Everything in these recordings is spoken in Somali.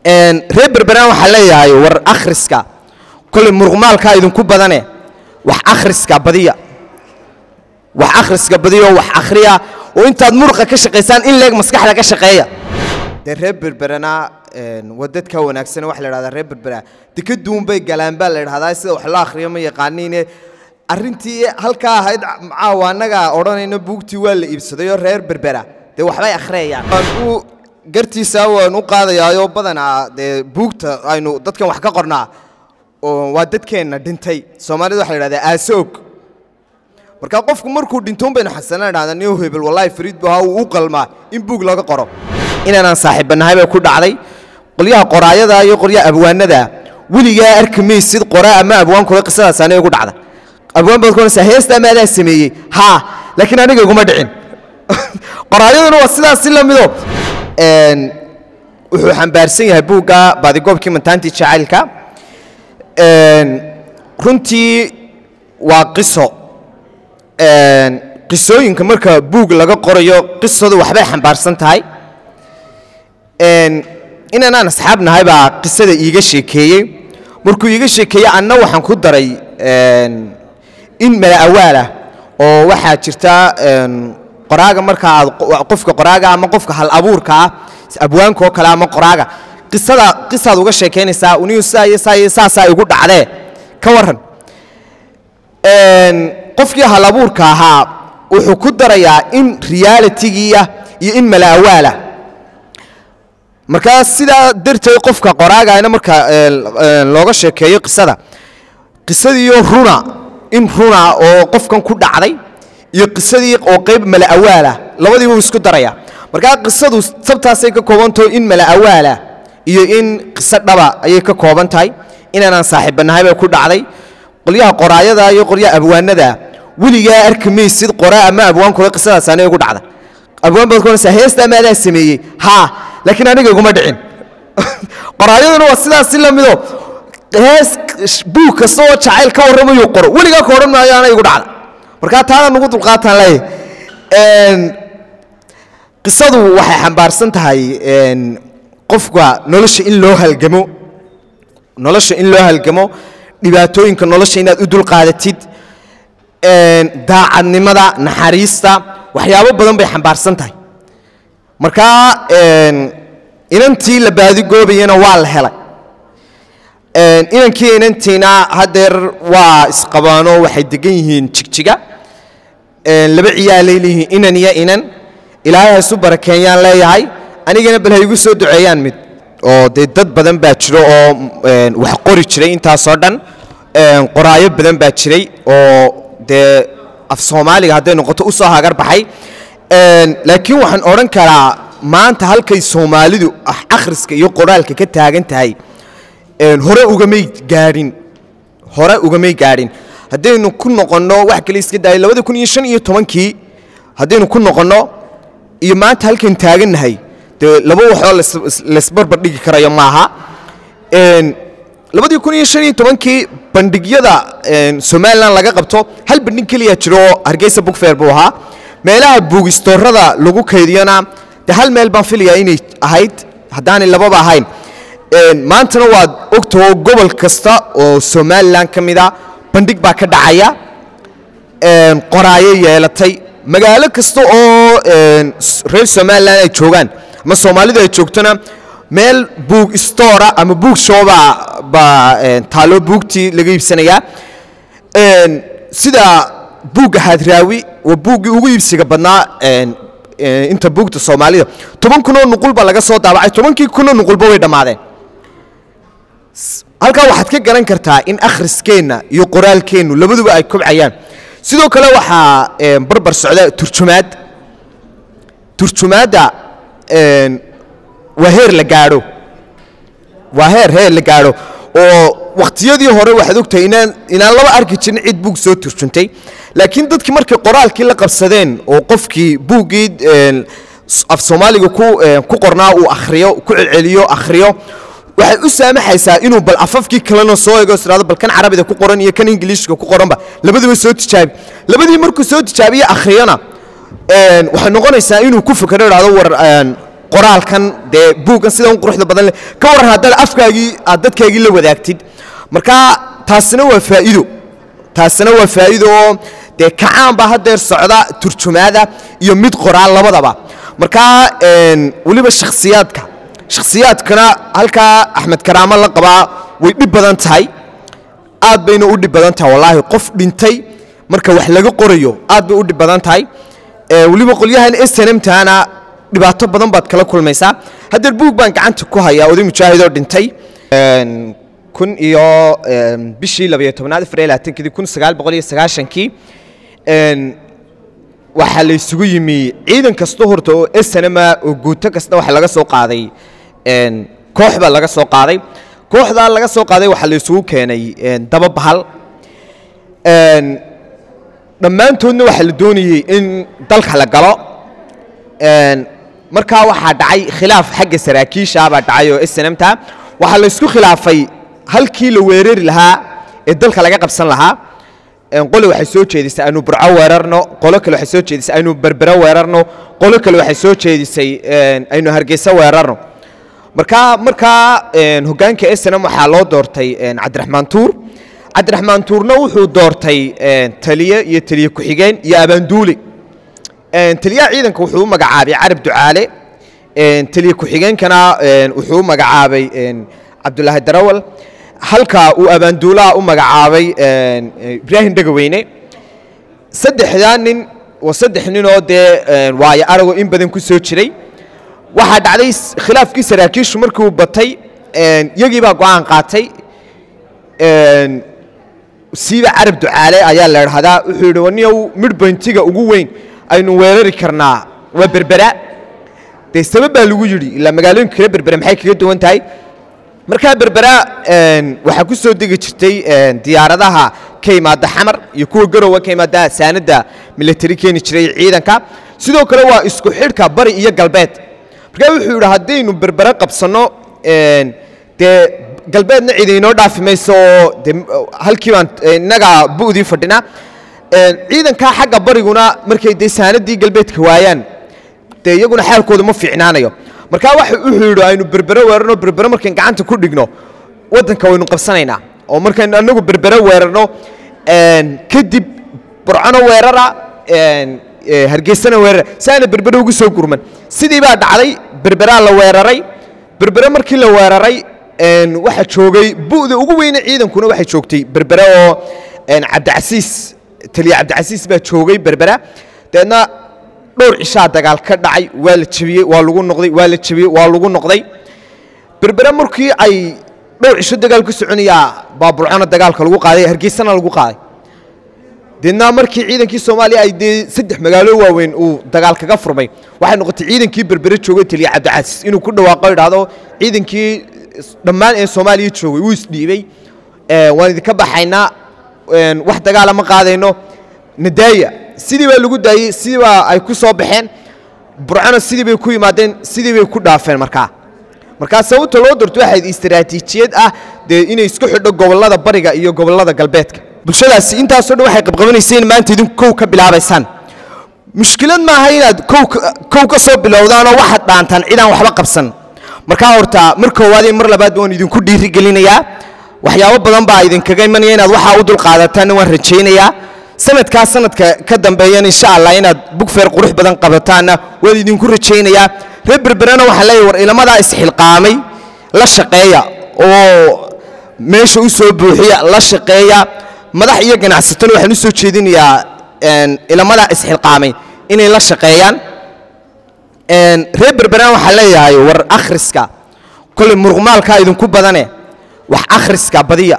reer berberaan waxaa leeyahay war akhriska kolley muruqmaalkaa idinku badane wax akhriska badiya wax akhriska badiya oo wax akhriya oo intaad muruqa ka shaqaysaan in leeg maskaxda ka shaqeeya dee reer berberana waa dadka wanaagsan waxa la idhahdaa reer berbera dekaduun bay galaan baa la idhahdaa sida wax loo akhriyo ma yaqaaniine arrintii halkaa ahayd caawa annaga odhanayno buugtii waa la iibsadayoo reer berbera dee waxbay akhriyayaan waan u gartiisa waan u qaadayaayo badanaa dee buugta aynu dadkan wax ka qornaa oo waa dadkeenna dhintay soomaalida waxa la idhahdaa aasoog marka qofku markuu dhintoon baynu xasanaan idhahdaa new hebel wallahi fariid bu ahaa uu u qalmaa in buug looga qoro inaanaan saaxiibbanahay bay ku dhacday qolyaha qoraayada iyo qolyaha abwaanada weligaa arki maysid qoraa ama abwaankooda qisadaas aniga igu dhacda abwaan baad kuonaysaa heesta ama adaa sameeyey haa laakiin aniga iguma dhicin qoraayaduna waa sidaas si la mido wuxuu xambaarsan yahay buugga baadigoobkii mantaantii jacaylka runtii waa qiso qisooyinka marka buug laga qorayo qisadu waxbay xambaarsan tahay inanaan asxaab nahay baa qisada iiga sheekeeyey markuu iiga sheekeeyey anna waxaan ku daray in mala awaalah oo waxaa jirta qoraaga marka aad qofka qoraaga ama qofka hal abuurka ah abwaanka oo kale ama qoraaga qisada qisaad uga sheekaynaysaa uniyu saa iyo saa iyo saasaa igu dhacdee ka warran qofkii hal abuurka ahaa wuxuu ku darayaa in realitygiiah iyo in mala awaalah markaa sidaa darteed qofka qoraagana marka looga sheekeeyo qisada qisadiiyo runa in runa oo qofkan ku dhacday iyo qisadii oo qayb mala awaalah labadiiba uu isku daraya markaa qisadu sabtaasay ka koobantaho in mala awaalah iyo in qiso dhaba ayay ka kooban tahay inaanaan saaxiibbanahay bay ku dhacday qolyaha qoraayada iyo qolyaha abwaanada weligaa arki maysid qoraa ama abwaankooda qisadaas aniga igu dhacda abwaan baad kuonaysaa heesta ama adaa sameeyey haa laakiin aniga iguma dhicin qoraayaduna waa sidaas si la mido hees buug kasta oo jacayl ka warramayuu qoro weligaa ka odhan maayo ana igu dhacda markaa taana nugu dulqaataan leeyahy qisadu waxay xambaarsan tahay qofka nolosha in loo halgamo nolosha in loo halgamo dhibaatooyinka nolosha inaad u dulqaadatid daacadnimada naxariista waxyaabo badan bay xambaarsan tahay markaa inantii la baadigoobayana waa la helay inankii inantiina haddeer waa isqabaano waxay degan yihiin jigjiga laba ciyaalay leeyihiin inan iyo inan ilaahay haysu barakeeyaan leeyahay anigana bal ha igu soo duceeyaan mid oo dee dad badan baa jiro oo wax qori jiray intaasoo dhan qoraayo badan baa jiray oo dee af soomaaliga hadday noqoto u soo hagar baxay laakiin waxaan odhan karaa maanta halkay soomaalidu akhriska iyo qoraalka ka taagan tahay hore ugamay gaadhin hore ugamay gaadhin haddaynu ku noqonno wax kale iska daayay labada kun iyo shan iyo tobankii haddaynu ku noqonno iyo maanta halkaynu taagannahay dee laba waxoo laysbarbar dhigi karayo maaha labadii kun iyo shan iyo tobankii bandhigyada somalilan laga qabto hal bandhig keliya jiro oo hargeysa bugfeer buu ahaa meelaha buugistoorada lagu kaydiyana de hal meel baan filayaa inay ahayd haddaanay lababa ahayn maantana waad ogtaho gobol kasta oo somalilan ka mida bandhig baa ka dhacaya qoraayo yeelatay magaalo kasta oo reer somalilan ay joogaan ama soomaalidu ay joogtona meel buug stora ama buug showba baa taalo buugtii laga iibsanayaa sida buugga haadraawi waa buuggii ugu iibsiga badnaa inta buugta soomaalida toban kunoo nuqul baa laga soo daabacay tobankii kunoo nuqulba way dhammaadeen halkaa waxaad ka garan kartaa in akhriskeenna iyo qoraalkeennu labaduba ay kobcayaan sidoo kale waxaa barbar socda turjumaad turjumaadda waa heer la gaadho waa heer heer la gaadho oo wakhtiyadii hore waxaad ogtahay inaan inaan laba arki jirin cid buug soo turjuntay laakiin dadkii markay qoraalkii la qabsadeen oo qofkii buuggii af soomaaliga ku qornaa uu akhriyo ku celceliyo akhriyo waxay u saamaxaysaa inuu bal afafkii kalena soo ego israado bal kan carabida ku qoran iyo kan ingiliishka ku qoranba labadiba soo tijaabi labadii markuu soo tijaabiye akhriyana waxay noqonaysaa inuu ku fakero idhahdo war qoraalkan dee buuggan sida un quruxda badan leh ka warran haddaad afkaagii aad dadkaagii la wadaagtid marka taasina waa faa'iido taasina waa faa'iido oo dee kacaan baa haddeer socda turjumaada iyo mid qoraal labadaba marka weliba shakhsiyaadka shakhsiyaadkana halkaa axmed karaamo la qabaa way dhib badan tahay aad bayna u dhib badan tahay wallaahi qof dhintay marka wax laga qorayo aad bay u dhib badan tahay weliba qolyahan snmtana dhibaato badan baad kala kulmaysaa haddeer buug baan gacanta ku hayaa oday mujaahidoo dhintay kun iyo bishii labayo tobnaad afar iyo labaatankii kun sagaal boqol iyo sagaashankii waxaa la isugu yimi ciidan kasta horta oo snma oo guuto kasta waxa laga soo qaaday koox baa laga soo qaaday kooxdaa laga soo qaaday waxaa la isugu keenay daba bahal dhammaantoodna waxaa la doonayey in dalka la galo markaa waxaa dhacay khilaaf xagga saraakiisha baa dhacay oo snmta waxaa la isku khilaafay halkii la weerari lahaa ee dalka laga qabsan lahaa qole waxay soo jeedisay aynu burco weerarno qolo kale waxay soo jeedisay aynu berbero weerarno qolo kale waxay soo jeedisay aynu hargeysa weerarno markaa markaa hoggaanka snm waxaa loo doortay cabdiraxmaan tuur cabdiraxmaan tuurna wuxuu doortay taliye iyo taliye ku-xigeen iyo abaanduule taliyaha ciidanka wuxuu u magacaabay carab ducaale taliye ku-xigeenkana wuxuu u magacaabay cabdulaahi darawal halka uu abaanduulaha u magacaabay ibraahim dhegaweyne saddexdaa nin waa saddex ninoo dee waayo aragoo in badan ku soo jiray waxaa dhacday khilaafkii saraakiishu markii uu batay iyagii baa go-aan qaatay siiba carab ducaale ayaa la idhahdaa wuxuu yidhi waniyow midhboyntiga ugu weyn aynu weerari karnaa waa berbera dee sabab baa lagu yidhi ilaa magaalooyinka kale berbera maxay kaga duwan tahay markaa berbera waxaa ku soo degi jirtay diyaaradaha ka imaada xamar iyo kuwa garowa ka imaada saanadda milatari keeni jiray ciidanka sidoo kale waa isku xidhka bari iyo galbeed markaa wuxuu yidhi haddaynu berbera qabsanno dee galbeedna cid inoo dhaafi mayso oo de halkii baan innaga bu'dii fadhina ciidankaa xagga bariguna markay dee saanadii galbeedka waayaan dee iyaguna xaalkooda ma fiicnaanayo markaa wuxuu yidhi aynu berbere weerarno berbere markayn gacanta ku dhigno waddanka waynu qabsanaynaa oo markaynu annagu berbere weerarno kadib burcano weerara hargeysana weerara si aana berbere ugu soo gurman sidii baa dhacday berberaa la weeraray berbere markii la weeraray waxaa joogay bu'da ugu weyne ciidankuna waxay joogtay berbere oo cabdicasiis taliya cabdicasiis baa joogay berbera dabeedna dhowr cishaa dagaal ka dhacay waa la jebiyey waa lagu noqday waa la jebiyey waa lagu noqday berbere markii ay dhowr cisho dagaal ku soconayaa baaburcona dagaalka lagu qaaday hargeysana lagu qaaday deedna markii ciidankii soomaaliya ay dee saddex magaalo waaweyn uu dagaal kaga furmay waxay noqotay ciidankii berbere joogay taliya cabdicasiis inuu ku dhawaaqo idhaahdo ciidankii dhammaan ee soomaaliya joogay wuu isdhiibey waan idinka baxaynaa wax dagaala ma qaadayno nadaaya sidii baa lagu daayey sidii baa ay ku soo baxeen burcona sidii bay ku yimaadeen sidii bay ku dhaafeen markaa markaa sababta loo doorto waxayd istaraatiijiyad ah dee inay isku xidho gobollada bariga iyo gobollada galbeedka bulshadaasi intaasoo dhan waxay qabqabanaysay in maanta idinku kow ka bilaabaysaan mushkilad maaha inaad kow ka soo bilowdaanoo waxaad dhaantaan cidaan waxba qabsan markaa horta mar koowaad iyo mar labaad waan idinku dhiirigelinayaa waxyaabo badan baa idinkaga imanaya inaad waxaa u dulqaadataanna waan rajaynayaa sanadkaa sanadka ka dambeeyana insha allah inaad bugfeer qurux badan qabataanna waan idinku rajaynayaa reer berberena waxaan leeyahay war ilamadaa isxilqaamay la shaqeeya oo meesha u soo buuxiya la shaqeeya madax iyo ganacsatona waxaan u soo jeedinayaa ilamadaa isxilqaamay inay la shaqeeyaan reer berberena waxaan leeyahay war akhriska koley muruqmaalkaa idinku badane wax akhriska badiya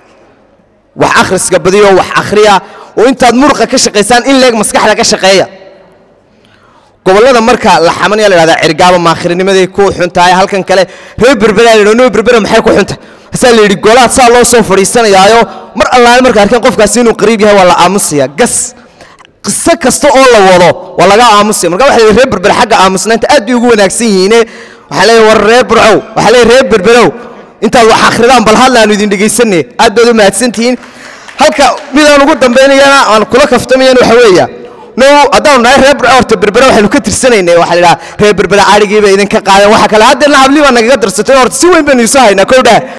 wax akhriska badiya oo wax akhriya oo intaad muruqa ka shaqaysaan in leeg maskaxda ka shaqeeya gobollada marka la xamanaya la dhahdaa cirgaaba maakhirinimaday ku xun tahay halkan kale reer berberaa la no berbera maxay ku xuntahay hasaa la yidhi golaad saa loo soo fadhiisanayaayo mar allaale marka arkeen qofkaasi inuu qariib yahay waa la aamusaya gas qiso kasta oo la wado waa laga aamusaya marka waxa la yidhi reer berber xagga aamusnaanta aad bay ugu wanaagsan yihiine waxaa leeyahay war reer burcow waxaa leeyahay reer berberow intaad wax akhridaan bal hadla aanu idin dhegaysanay aad baad u mahadsantihiin halka midaan ugu dambaynayana aan kula kaftamayana waxa weeya no haddaanu nahay reer burco horta berbere waxaynu ka tirsanaynay waxaa la idhaha reer berbere cadhigiiba idinka qaadeen waxa kale haddeerna hablii baa nagaga darsatay horta si weyn baynu isu haynaa kowdhaa